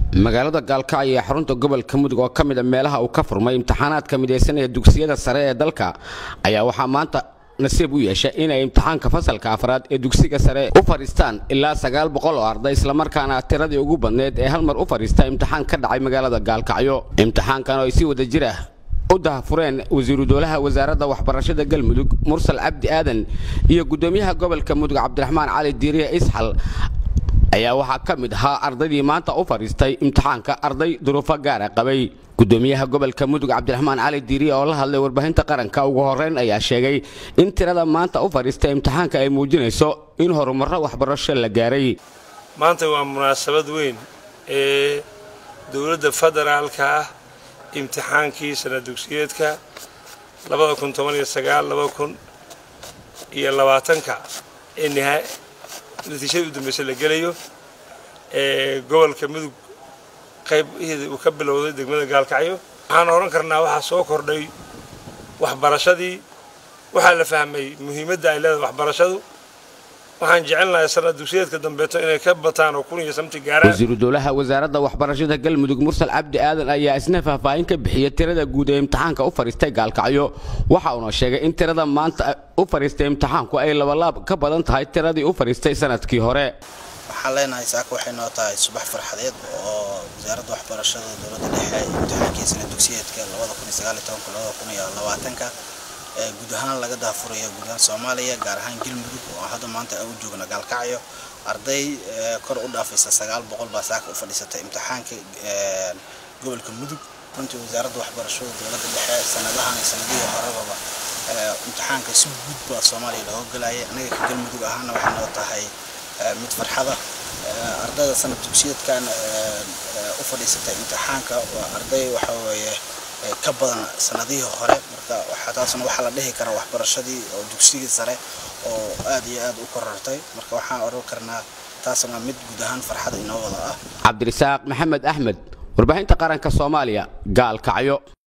magaalada gaalkacyo ee xarunta gobolka mudug oo ka mida meelaha uu ka furmay imtixaanaadka midaysan ee dugsiyada sare ee dalka ayaa waxaa maanta nasiib u yeesha inay imtixaanka fasalka afraad ee dugsiga sare u fadhiistaan ilaa sagaal boqol oo arday islamarkaana tiradii ugu badneed ee hal mar u fadhiista imtixaan ka dhacay magaalada gaalkacyo imtixaankan oo ay si wada jir ah u dahafureen wasiiru dowlaha wasaaradda waxbarashada galmudug mursal cabdi aadan iyo gudoomiyaha gobolka mudug cabdiraxmaan cali diiriye isxal ayaa waxaa ka mid ahaa ardaydii maanta u fadhiistay imtixaanka arday duruufo gaara qabay gudoomiyaha gobolka mudug cabdiraxmaan cali diiriye oo la hadlay warbaahinta qaranka ugu horeyn ayaa sheegay in tirada maanta u fadhiistay imtixaanka ay muujinayso in horumarro waxbarasho la gaaray maanta waa munaasabad weyn ee dowladda federaalka ah imtixaankii sana dugsiyeedka labada kun toban iyo sagaal laba kun iyo labaatanka ee nihaa natiijada u dambaysa la gelayo ee gobolka mudug qaybaheeda uu ka bilowday degmada gaalkacyo waxaan oran karnaa waxaa soo kordhay waxbarashadii waxaa la fahmay muhiimadda ay leedahay waxbarashadu waxaan jecelnahay sanad dugsiyeedka dambeeto inay ka bataan oo kun iyo samti gaaraan wasiiru dowlaha wasaaradda waxbarashada galmudug mursal cabdi aadan ayaa isna faahfaahin ka bixiyay tirada guud ee imtixaanka u fadhiistay gaalkacyo waxa uuna sheegay in tirada maanta u fadhiistay imtixaanku ay labalaab ka badan tahay tiradii u fadhiistay sanadkii hore waxaan leenahay saaka waxay noo tahay subax farxadeed oo wasaaradda waxbarashada dowladda dhexe imtixaankii sana dugsiyeedka ka guud ahaan laga daafuraya guud ahaan soomaaliya gaar ahaan galmudug oo hadda maanta aan u joogna gaalkacyo arday kor u dhaafaysa sagaal boqol baa saaka u fadhiisatay imtixaanka gobolka mudug runtii wasaaradda waxbarashada dowladda dhexe sanadahan iyo sanadihii horebaba imtixaanka si guud baa soomaaliya looga galaya anaga ka galmudug ahaana waxay noo tahay mid farxada ardayda sanad dugsiyeedkan u fadhiisatay imtixaanka waa arday waxa weeye ka badan sanadihii hore marka taasna waxaa la dhihi karaa waxbarashadii oo dugsigii sare oo aad iyo aad u korortay marka waxaan oran karnaa taasna mid guud ahaan farxada inoo wada ah cabdirisaaq maxamed axmed warbaahinta qaranka soomaaliya gaalkacyo